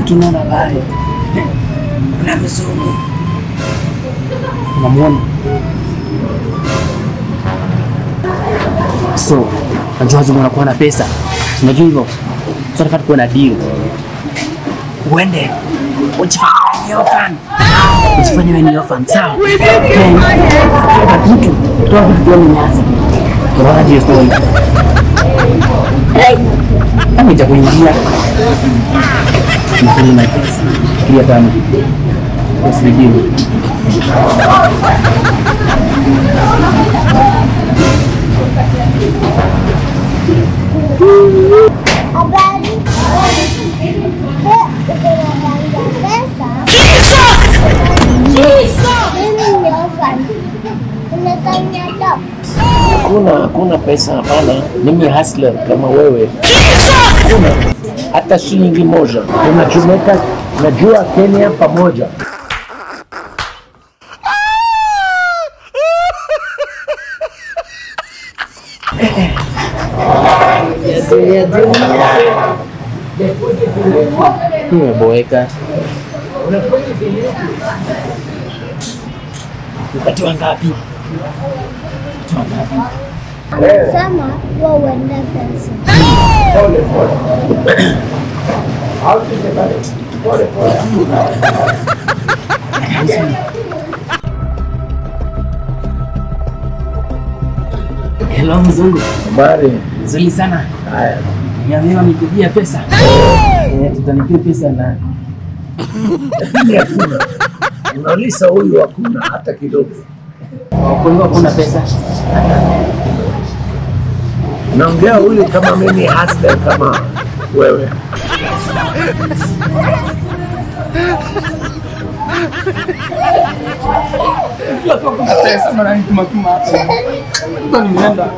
mtu naona pale kuna mzungu unamwona so najua wazungu wanakuwa na pesa Si unajua hivyo so nataka tukuwe na deal uende ujifanye orphan ujifanye wewe ni orphan sawa Then, kutoka kitu kutoka kitu tuone nyasi unaona hiyo story kama itakuingia Mfanye na pesa pia tano usijibu Habari. Pesa. Mimi ni orphan. Unataka adopt. Hakuna, hakuna pesa, hapana. Mimi hustler kama wewe, hakuna hata shilingi moja. Tunachomeka, najua Kenya pamoja. Umeboeka. Upatiwa ngapi? Upatiwa ngapi? Sema wewe uende pesa. Hello mzungu, Habari. nzuri sana. Haya. Niambiwa nikujia pesa. Eh, tutanipia pesa na Lakini hakuna. Unauliza huyu hakuna hata kidogo. kwa hivyo hakuna pesa. Naongea huyu kama mimi hustler kama wewe. Kila kwa kuna pesa mara nituma tuma hapa. Ndo nimeenda.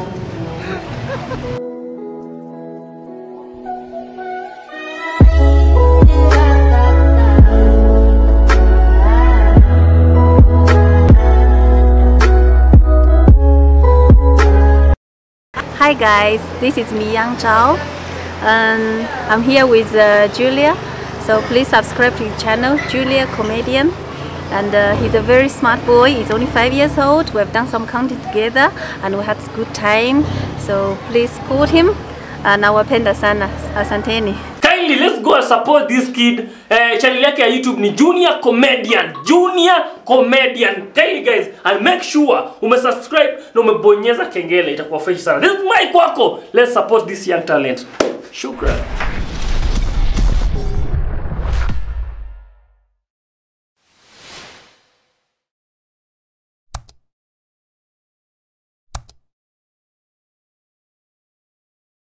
Hi guys, this is Mi Yang Zhao. Um, I'm here with uh, Julia. So please subscribe to his channel, Julia Comedian. And uh, he's a very smart boy. He's only five years old. We've done some content together and we had a good time. So please support him. Uh, nawapenda sana. Asanteni. kindly let's go and support this kid eh, channel yake ya youtube ni junior comedian junior comedian kindly guys and make sure umesubscribe na umebonyeza kengele itakuwa fresh sana this is my kwako let's support this young talent shukran